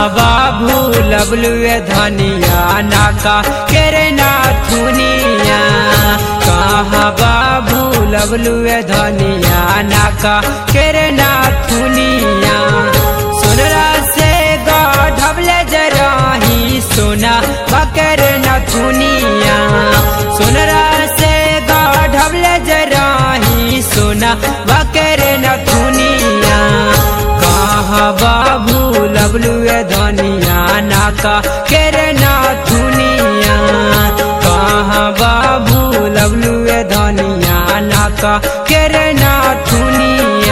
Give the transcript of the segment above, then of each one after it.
बाबू लबलुए धनिया नाका केरे नाथुनिया कहाँ बाबू लबलुए धनिया नाका केरे नाथुनिया सुनरा से गढ़ले जराही सोना बकर नथुनिया सुनरा से गढ़ले जराही सोना बकर नथुनिया कहाँ बाबू लबलुए धनिया नाका केरे नाथुनिया कहाँ बाबू लबलुए धनिया नाका केरे नाथुनिया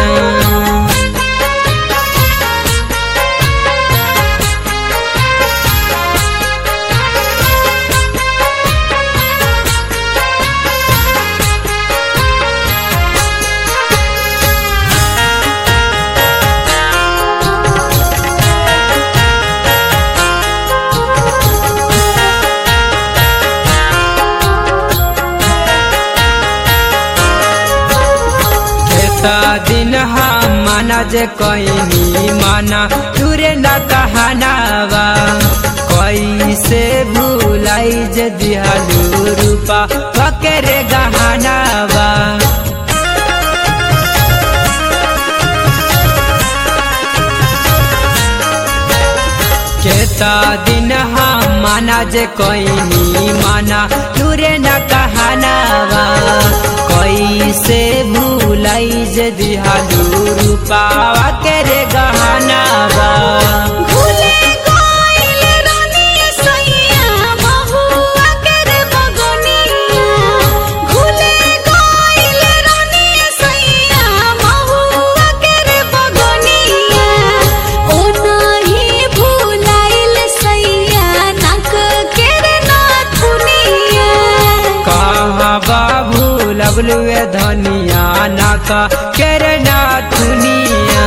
एता दिन हम माना जे कहीं माना तुरे न कहनावा कैसे भूलाई जे दिहालू रूपा पकरे गहनावा केता दिन हम माना जे कहीं माना तुरे न कहनावा कैसे भूलाई जे दिहालू रूपावा केरे गहनावा भूले गइल रानी सैया महुआ केरे बगनिया भूले गइल रानी सैया महुआ केरे बगनिया ओ नाही भूलाइल सैया नक केरे नाथुनिया कहाँ बाबू लबलुए धनिया नाका केरे नाथुनिया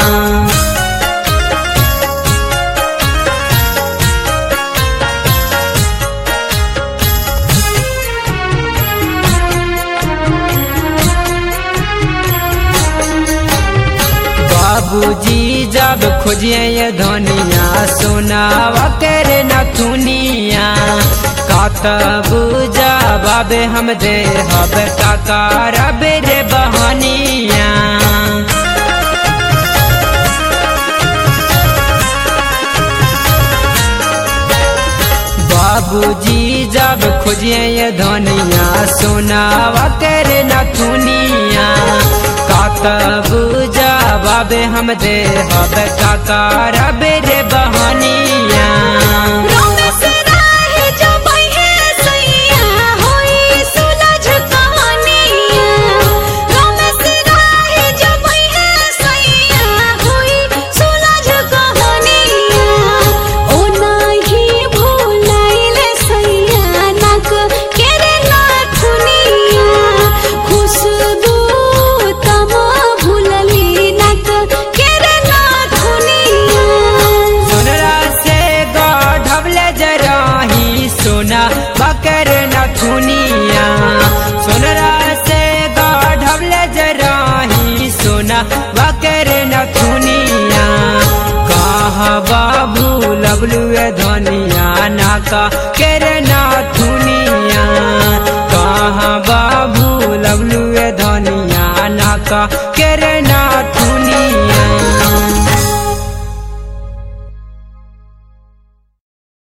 बाबूजी जब खोजिए ये धनिया सोनावा करे नथुनिया कातब जबाबे हम दे हब काका रबे रे बहनिया बाबूजी जब खोजिए ये धनिया सोनावा करे नथुनिया कातब जबाबे हम दे हब काका रबे रे बहनिया रमेश राहे जबै हे सैया होई सुलझ कहानिया रमेश राहे जबै हे सैया होई सुलझ कहानिया ओ नाही भूलाइल सैया नक केरे नाथुनिया खुशबू तमा भूलली नक केरे नाथुनिया सोनरा से गढ़ले जराही सोना बकर नथुनिया सोनरा से गढ़ले जराही सोना बकर नथुनिया कहाँ बाबू लबलुए धनिया नाका केरे नाथुनिया कहाँ बाबू लबलुए धनिया नाका केरे नाथुनिया